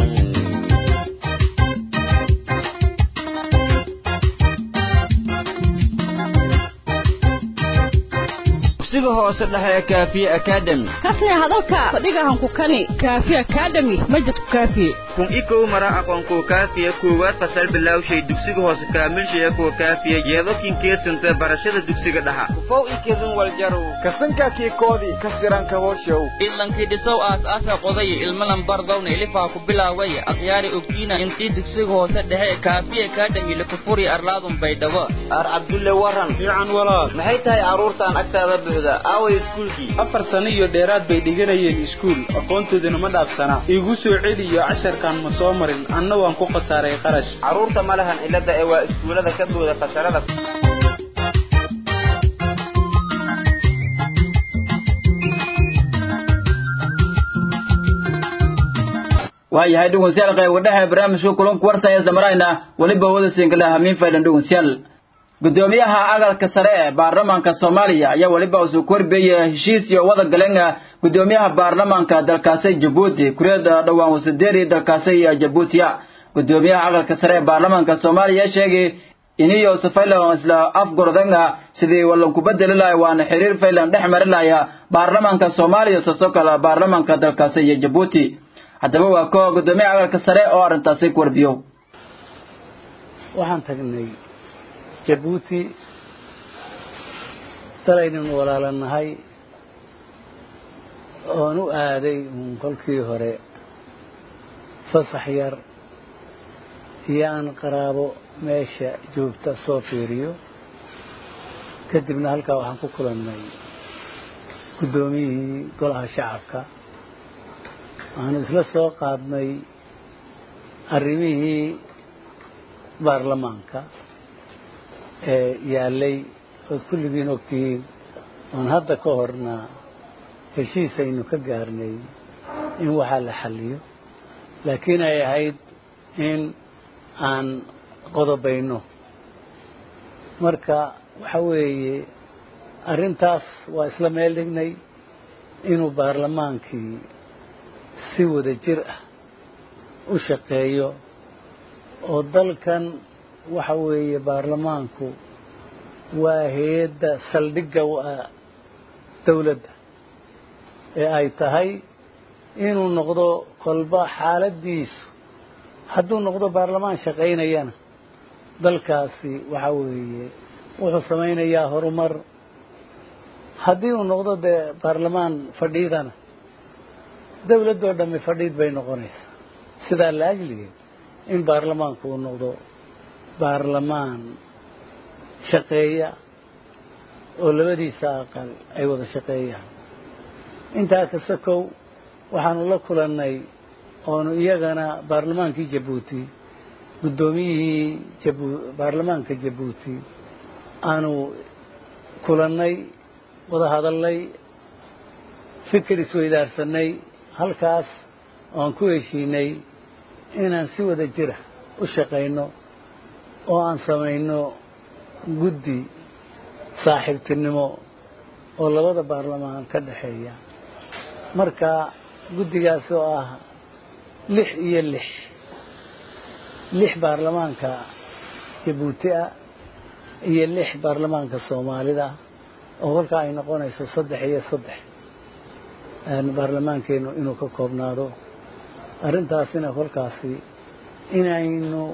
dugsiga hoose dhexe ee kaafiye academy kasne hadalka fadhigahan ku kani kaafi academy majidku kaafiye kun ikow mara aqoonkuwa kaafiya koowaad fasal bilowshay dugsiga hoose kaamilshaya kuwa kaafiya yeedokin keedsanta barashada dugsiga dhaxa ufow ikedin waljarow kasankaakii koodii ka siranka hooshow idlankii dhisow aas-aasa qodaya ilmalan bardowna ilifaa ku bilaaway akhyaari ogtiina intii dugsiga hoose dhexe kaafiye academy lakufuri arlaadun baydhabo ar cabdulle waran fiican walaal maxay tahay carruurtaan agtaada buuxda aaway iskuulkii afar sano iyo dheeraad bay dhiganayeen iskuul aqoontooduna ma dhaafsanaa iigu soo celiyo casharka heerkan ma soo marin anna waan ku khasaaray qarash carruurta ma lahan cilada ee waa iskuullada ka booda fasharada waayahay dhegeystayaal qayb wadhaha barnaamijka kulanku warsaya samarayna weliba wada sinkala hamiin faydan dhegeystayaal gudoomiyaha agalka sare ee baarlamaanka soomaaliya ayaa weliba usoo korbeeyay heshiis iyo wada galan gudoomiyaha baarlamaanka dalkaasi jabuuti kureed dhowaan wasadeeri dalkaasi jabuutiya gudoomiyaha agalka sare ee baarlamaanka soomaaliya sheegay iniyo safaylan isla afgordanga sidii walan ku bedeli lahay waana xiriir faylan dhex mari lahaya baarlamaanka soomaaliya sasoo kale baarlamaanka dalkaasi iyo jabuuti haddaba waa koo gudoomiyaha agalka sare oo arrintaasi ku warbiyo waxaan tagnay jabuuti dalaynan walaalanahay oon u aaday uun kolkii hore fasax yar iyo aan qaraabo meesha joogta soo fiiriyo kadibna halkaa waxaan ku kulannay guddoomiyihii golaha shacabka waxaanu isla soo qaadnay arrimihii baarlamaanka ee yaallay ood kulligiin ogtihiin oon hadda ka horna heshiis aynu ka gaarnay in waxaa la xalliyo laakiin ay ahayd in aan qodobayno marka waxa weeye arrintaas waa isla meel dhignay inuu baarlamaankii si wada jir ah u shaqeeyo oo dalkan waxa weeye baarlamaanku waa hay-adda saldhigga u ah dawladda ee ay tahay inuu noqdo kolba xaaladdiisu hadduu noqdo baarlamaan shaqaynayana dalkaasi waxa weeye wuxuu samaynayaa horumar haddii uu noqdo dee baarlamaan fadhiidana dawladdoo dhammi fadhiid bay noqonaysaa sidaa la ajligeed in baarlamaanku uu noqdo baarlamaan shaqeeya oo labadiisa aqal ay wada shaqeeyaan intaa kasta kow waxaanu la kulannay oonu iyagana baarlamaankii jabuuti guddoomiyihii jabu baarlamaanka jabuuti aanu kulannay wada hadalnay fikir isweydaarsanay halkaas oan ku heshiinay inaan si wada jira u shaqayno oo aan samayno guddi saaxiibtinimo oo labada baarlamaan ka dhexeeya marka guddigaas oo ah lix iyo lix lix baarlamaanka jabuuti ah iyo lix baarlamaanka soomaalida oo kolkaa ay noqonayso saddex iyo saddex baarlamaankeenu inuu ka koobnaado arrintaasina kolkaasi inaynu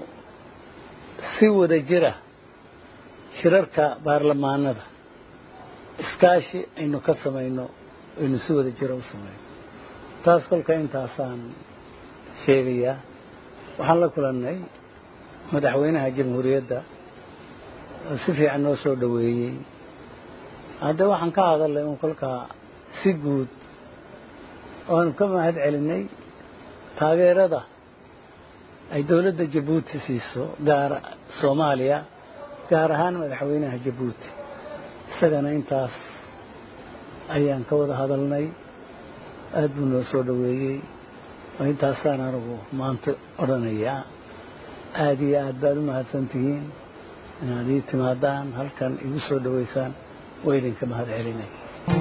si wada jira shirarka baarlamaanada iskaashi aynu ka samayno aynu si wada jira u samayno taas kolka intaasaan sheegayaa waxaan la kulannay madaxweynaha jamhuuriyadda oo si fiican noo soo dhoweeyey hadde waxaan ka hadalnay un kolkaa si guud oanu ka mahad celinay taageerada ay dowladda jabuuti siiso gaar soomaaliya gaar ahaan madaxweynaha jabuuti isagana intaas ayaan ka wada hadalnay aada buu noo soo dhoweeyey oo intaasaan anigu maanta odhanayaa aada iyo aad baad u mahadsan tihiin inaad ii timaadaan halkan igu soo dhoweysaan waa idinka mahad celinay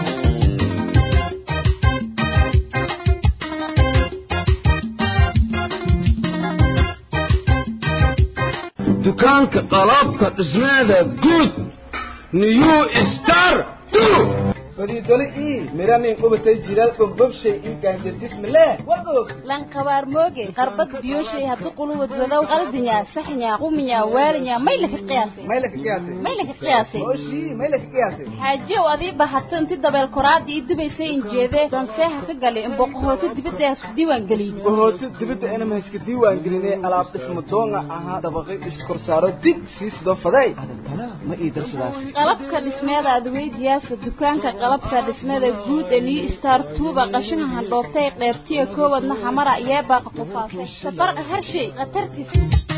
dukaanka qalabka dhismeeda guud new star fariidole ii miranin qubatay jiral ogbobshay ii gaanjardismileh wagoog lankabaar mooge qarbad biyoshay haddu quluwad wadow qaldinya saxnya quminya waalinya may laka qiyaasay may laka qiyaasay may laka qiyaasay oshii may laka qiyaasay xaajiyow adii bahato inti dabeel koraadii ii dubaysay injeedee danseeha ka galay in boqohooti dibadda hasku diiwaan gelin boqohooti dibadda inama haska diiwaan gelinay alaab dhismo doonga ahaa dabaqay iskorsaaro dig sii sidoo faday ma ii darsadaas qalabka dhismeeda adweydiyaasa dukaanka qalabka dhismeeda guud ee new star tuuba qashinka handhoobtay qeybtiya koowadna xamara yeebaaqa qufaasay safarqa harshay khatartiis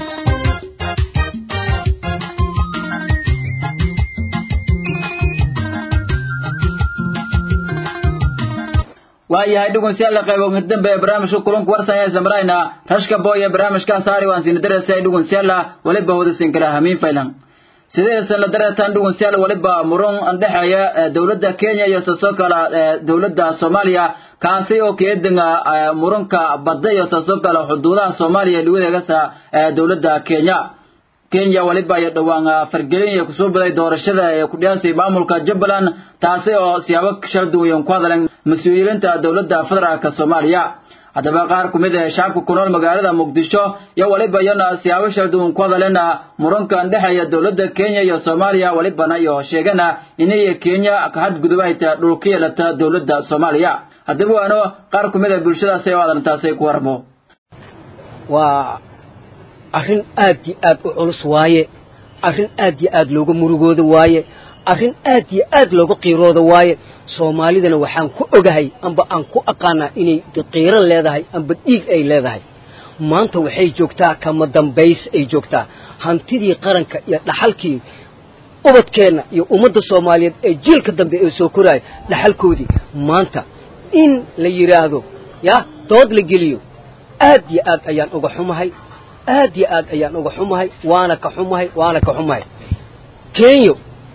waayahay dhugunsiyaalla qaybo dambe ee barnaamijka kulanku warsan ee samrayna rashka boy ee barnaamijkan saari waan siina dareysay dhugunsiyaalla waliba hudasiin kala hamiin faylan sideesan la dareetaan dhugunsiyaal waliba muran andhexeeya dowladda kenya iyo sasoo kala dowladda soomaaliya kaasi oo keedinga muranka badda iyo sasoo kale xuduudaha soomaaliya liwadeegasa dowladda kenya kenya waliba iyo dhowaan fargelin iyo kusoo baday doorashada ee ku dhiyaasay maamulka jubbaland taasi oo siyaabo kala duwan ku hadleen mas-uuliyiinta dowladda federaalka soomaaliya haddaba qaar ku mid ah shacabka ku nool magaalada muqdisho iyo waliba iyana siyaabo kala duwan ku hadleen murankan dhexeeya dowladda kenya iyo soomaaliya walibana iyo sheegana inay kenya ka hadgudubahayta dhulka yeelata dowladda soomaaliya haddaba waano qaar ku mid ah bulshadaasi oo adantaasi ku warmo waa arrin aad iyo aad u culus waaye arrin aad iyo aad looga murugooda waaye arrin aad iyo aad looga qiirooda waaye soomaalidana waxaan ku ogahay amba aan ku aqaanaa inay qiiro leedahay amba dhiig ay leedahay maanta waxay joogtaa kama dambays ay joogtaa hantidii qaranka iyo dhaxalkii ubadkeenna iyo ummadda soomaaliyeed ee jiilka dambe ee soo koraya dhaxalkoodii maanta in la yidhaahdo yah dood la geliyo aad iyo aad ayaan uga xumahay aad iyo aad ayaan uga xumahay waana ka xumahay waana ka xumahay kenya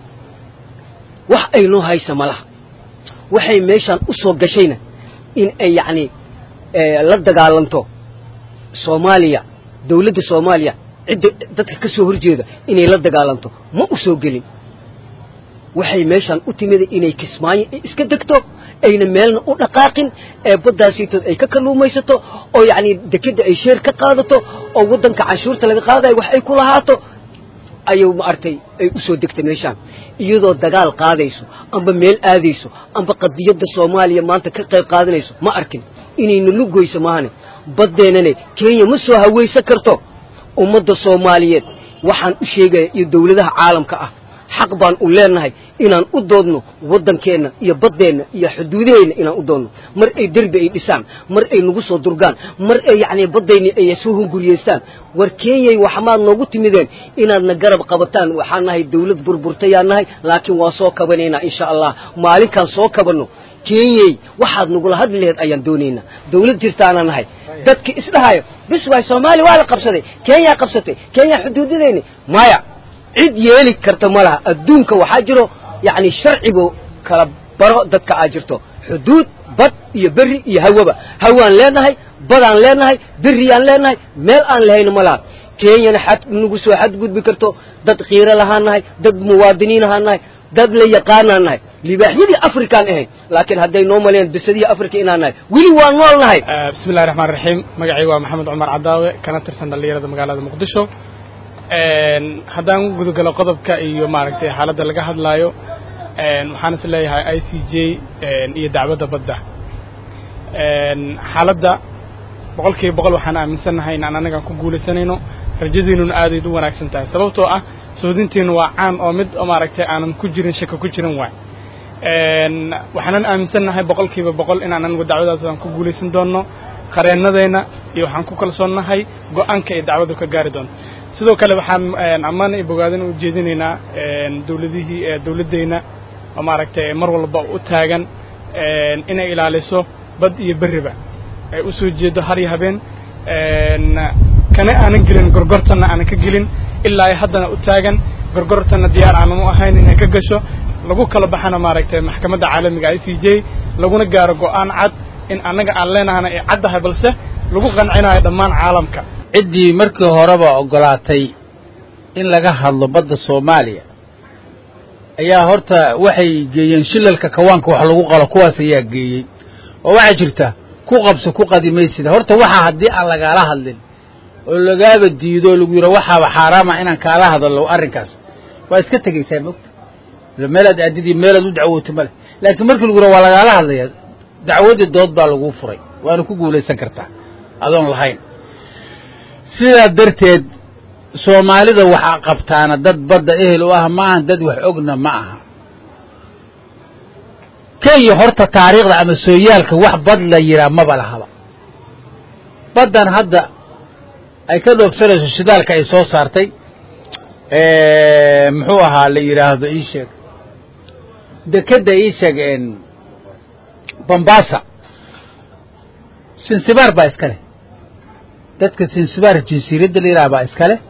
wax ay noo haysa malaha waxay meeshaan u soo gashayna in ay yacni la dagaalanto soomaaliya dawladda soomaaliya cidda dadka ka soo horjeeda inay la dagaalanto ma u soo gelin waxay meeshaan u timida inay kismaayo iska degto ayna meelna u dhaqaaqin ee baddaasiitood ay ka kalluumaysato oo yacni dekedda ay sheer ka qaadato oo waddanka canshuurta laga qaadayo wax ay ku lahaato ayuu maaragtay ay u soo degtay meeshaan iyadoo dagaal qaadayso amba meel aadayso amba qadiyadda soomaaliya maanta ka qayb qaadanayso ma arkin inayna lugoyso maahane baddeenane kenya ma soo hawaysan karto ummadda soomaaliyeed waxaan u sheegaya iyo dawladaha caalamka ah xaq baan u leenahay inaan u doodno waddankeenna iyo baddeenna iyo xuduudaheenna inaan u doodno mar ay derbi ay dhisaan mar ay nagu soo durgaan mar ay yacni baddayni ay soo hunguriyeystaan war kenyay waxmaad noogu timideen inaadna garab qabataan waxaan nahay dawlad burburtayaan nahay laakiin waa soo kabanaynaa insha allah maalinkaan soo kabanno kenyey waxaad nagula hadli laheed ayaan doonaynaa dawlad jirtaana nahay dadki isdhahayo bis waay soomaaliya waa la qabsaday kenyaa qabsatay kenya xuduudadeyni maya cid yeeli karta ma laha adduunka waxaa jiro yacni sharcigu kala baro dadka aa jirto xuduud bad iyo berri iyo hawaba hawaan leenahay badaan leenahay berriyaan leenahay meel aan lahayna ma laha kenyana xad nagu soo xadgudbi karto dad khiiro lahaan nahay dad muwaadiniin ahaan nahay dad la yaqaanaan nahay libaaxyadii afrikaan ahayd laakiin hadday noo maleen bisadihii africa inaan nahay weli waa nool nahay bismi illahi raxmaan raxiim magacayga waa maxamed cumar cadaawe kana tirsan dhallinyarada magaalada muqdisho haddaan gudagalo qodobka iyo maaragtay xaaladda laga hadlaayo waxaan is leeyahay i c j iyo dacwadda badda xaaladda boqol kiiba boqol waxaan aaminsannahay inaan annagaan ku guulaysanayno rajadiinuna aadayd u wanaagsan tahay sababtoo ah soodintiinu waa caan oo mid maaragtay aanan ku jirin shaka ku jirin waay waxaanan aaminsannahay boqol kiiba boqol inaan anagu dacwadaas aan ku guulaysan doonno qareennadayna iyo waxaan ku kalsoonnahay go-aanka ay dacwaddu ka gaari doonto sidoo kale waxaan ammaan iyo bogaadin u jeedinaynaa dawladihii dawladdayna oo maaragtay mar walba u taagan inay ilaaliso bad iyo berriba ay u soo jeedo har iyo habeen kana aanan gelin gorgortanna aanan ka gelin ilaa ay haddana u taagan gorgortanna diyaar aanan u ahayn inay ka gasho lagu kala baxana maaragtay maxkamadda caalamiga i c j laguna gaaro go'aan cad in annaga aan leenahana ay caddahay balse lagu qancinayo dhammaan caalamka ciddii markii horeba oggolaatay in laga hadlo badda soomaaliya ayaa horta waxay geeyeen shilalka kawaanka wax lagu qalo kuwaas ayaa geeyey oo waxaa jirta ku qabso ku qadimaysida horta waxaa haddii aan lagaala hadlin oo lagaaba diido o lagu yidho waxaaba xaaraama inaan kaala hadallo arrinkaas waa iska tegaysaa mogta meelaad aadidii meelaad u dacwoota male laakiin markii lagu yidho waa lagaala hadlaya dacwadii dood baa laguu furay waana ku guulaysan kartaa adoon lahayn sidaa darteed soomaalida waxaa qabtaana dad badda ehel u ah maahan dad wax ogna ma aha kenya horta taariikhda ama sooyaalka wax bad la yidhaah maba lahaba baddan hadda ay ka dhoogsanayso shidaalka ay soo saartay muxuu ahaa la yidhaahdo ii sheeg dekedda ii sheeg bombasa sinsibaar baa iska leh dadka sinsibaar jinsiiradda la yidhaha baa iska leh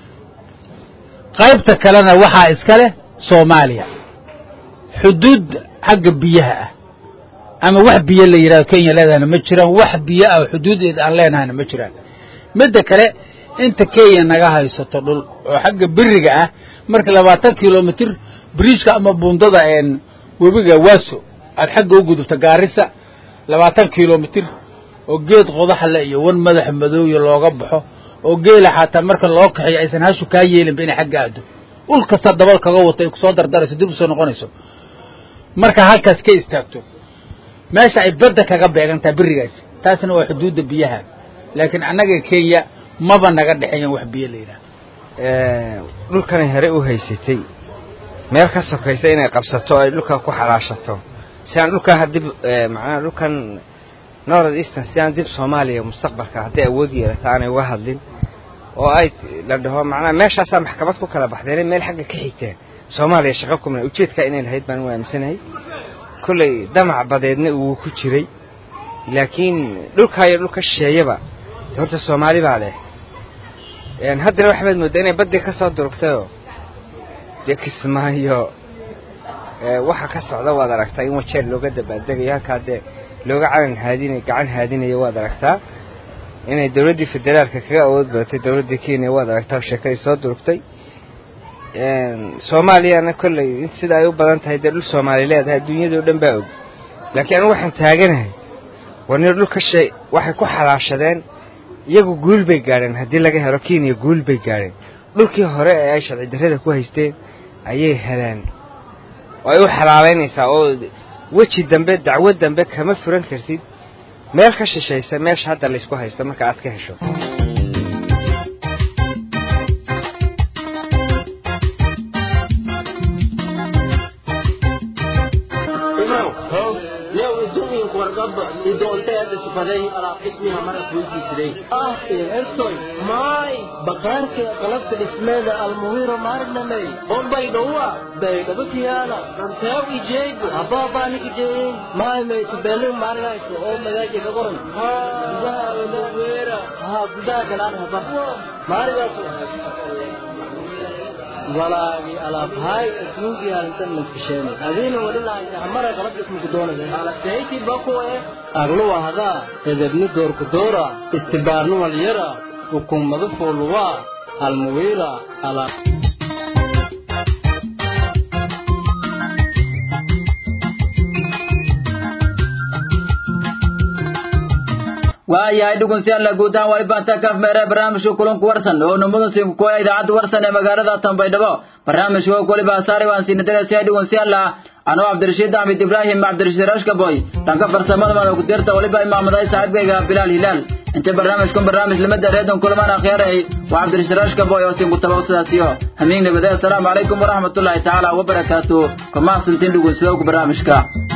qaybta kalena waxaa iska leh soomaaliya xuduud xagga biyaha ah ama wax biyo la yidhahdo kenya leedahana ma jiraan wax biyo ah xuduudeed aan leenahayna ma jiraan midda kale inta kenya naga haysato dhul oo xagga beriga ah marka labaatan kilomitir biriijka ama buundada webiga waaso aad xagga u gudubta gaarisa labaatan kilomitir oo geed qodaxle iyo wan madax madooya looga baxo oo geela xataa marka loo kaxiyo aysan hashu kaa yeelinba inay xagga aado ul kasta dabad kaga wato ay kusoo dardarayso dib usoo noqonayso marka halkaas ka istaagto meesha ay badda kaga beegantaa berigaasi taasna waa xuduudda biyaha laakiin annaga kenya maba naga dhexeeyan wax biyo la yidhaha dhulkanay hore u haysatay meel ka sokaysa inay qabsato ay dhulkan ku xalaashato si aan dhulkan dib macnaha dhulkan north eastern si aan dib soomaaliya mustaqbalka hadday awood yeelata aanay uga hadlin oo ay la dhaho macnaha meeshaasaa maxkamad ku kala baxdeen meel xagga ka xigteen soomaaliya shaqo kumna ujeedkaa inay lahayd baan u aaminsanahay kolley damac badeedna uu ku jiray laakiin dhulkaa iyo dhulka shisheeyaba horta soomaali baa leh haddana waxbaad mooddaa inay baddii ka soo durugtayoo dee kismaayo waxa ka socda waad aragtaa in wajeer looga dabaaldegayo halkaa dee looga calan haadinay gacan haadinayo waad aragtaa inay dowladdii federaalka kaga awood badatay dowladdii kenya waad aragtaa sheekadii soo durugtay soomaaliyana kolley sida ay u badan tahay dee dhul soomaali leedahay adduunyadao dhan baa og laakiin anigu waxaan taaganahay warnir dhulka shay waxay ku xalaashadeen iyagu guul bay gaadheen haddii laga helo kenya guul bay gaadheen dhulkii hore ee ay sharci darrada ku haysteen ayay heleen oo ay u xalaalaynaysaa oo weji dambe dacwo dambe kama furan kartid meel ka shishaysa meesha hadda laysku haysto marka aad ka hesho maay baqaarka qalabka dhismeeda almuwiro maarnamey bombay dhowa baydhabakiyaala ranteew ijeego abaabaanikijeeyin maay maytubelu maarinayso oo magaaji ka qoran gudaha olaweera haa gudaha galaan haba maarigaas walaagi alaabhaay asnuugi arintan maskasheenay adiina wali lahayahamara qalab dhismuku doonaya alasayti bakuwe agluwa hadaa edebni doorku doora istibaarnu walyara hukuumadu fuuluwaa almuwiira alaab waayahay dhugunsiyaalla guud ahaan waa ibaanta kaf meere barnaamijka kulanku warsan oo numada sinkukoya idaacadda warsan ee magaalada tanbaydhabo barnaamijka oo koliba asaari waan siinadinaysa dhugunsiyaalla anoo cabdirashiid axmed ibraahim cabdirashiid rashkaboy dhanka farsamada mada ku dirta waliba imaamaday saaxiibkayga bilaal hilaal inta barnaamijkun barnaamij lamada reedon kulamaan akhyaarayay waa cabdirashiid rashkaboy oo sinkutaba sidaasiyo hamiin nabade assalaamu calaykum waraxmatullaahi tacaala wabarakaatu kama sintin dhugunsidowka barnaamijka